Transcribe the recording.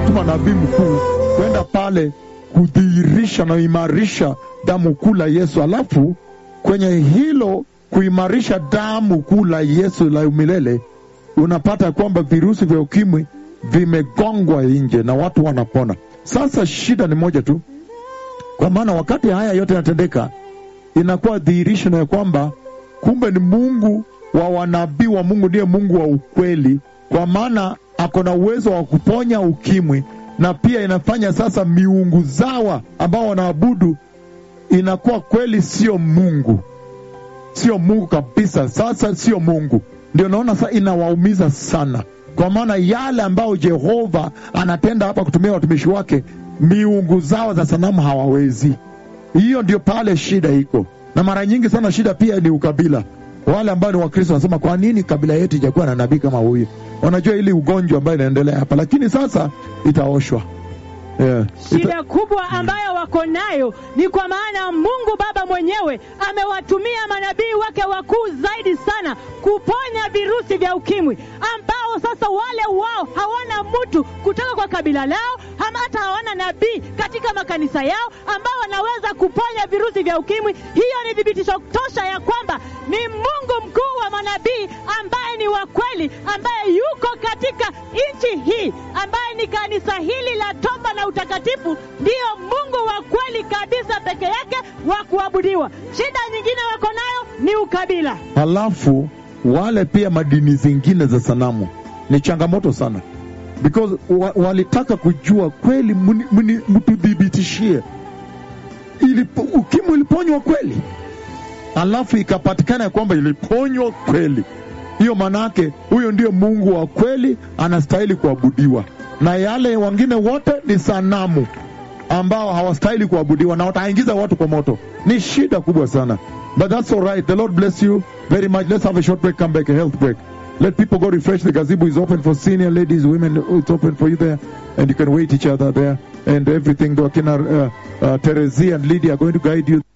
ametuma nabii mkuu kwenda pale kudhihirisha na kuimarisha damu kuu la Yesu. Alafu kwenye hilo kuimarisha damu kuu la Yesu la milele, unapata kwamba virusi vya ukimwi vimegongwa nje na watu wanapona. Sasa shida ni moja tu, kwa maana wakati haya yote yanatendeka, inakuwa dhihirisho ya kwamba kumbe ni Mungu wa wanabii wa Mungu ndiye Mungu wa ukweli, kwa maana ako na uwezo wa kuponya ukimwi, na pia inafanya sasa miungu zawa ambao wanaabudu inakuwa kweli sio Mungu, sio Mungu kabisa. Sasa sio Mungu, ndio naona sasa inawaumiza sana, kwa maana yale ambayo Jehova anatenda hapa kutumia watumishi wake, miungu zao za sanamu hawawezi. Hiyo ndio pale shida iko, na mara nyingi sana shida pia ni ukabila. Wale ambao ni Wakristo wanasema kwa nini kabila yetu ijakuwa na nabii kama huyu? Wanajua ili ugonjwa ambayo inaendelea hapa, lakini sasa itaoshwa. Yeah. Shida kubwa ambayo wako nayo ni kwa maana Mungu Baba mwenyewe amewatumia manabii wake wakuu zaidi sana kuponya virusi vya ukimwi, ambao sasa wale wao hawana mtu kutoka kwa kabila lao, ama hata hawana nabii katika makanisa yao ambao wanaweza kuponya virusi vya ukimwi. Hiyo ni thibitisho tosha ya kwamba ni Mungu mkuu wa manabii ambaye ni wa kweli, ambaye yuko katika nchi hii, ambaye ni kanisa hili la toba na utakatifu, ndiyo Mungu wa kweli kabisa peke yake wa kuabudiwa. Shida nyingine wako nayo ni ukabila. Halafu wale pia madini zingine za sanamu ni changamoto sana, because wa, walitaka kujua kweli, mni- mni- mtuthibitishie ilipo, ukimwi iliponywa kweli, alafu ikapatikana ya kwamba iliponywa kweli. Hiyo maanake huyo ndio Mungu wa kweli, anastahili kuabudiwa, na yale wengine wote ni sanamu ambao hawastahili kuabudiwa na wataingiza watu kwa moto. Ni shida kubwa sana, but that's all right. The Lord bless you very much. Let's have a short break, come back, a health break. Let people go refresh. The gazebo is open for senior ladies, women. It's open for you there, and you can wait each other there and everything. The Wakina, uh, uh, Terezi and Lydia are going to guide you.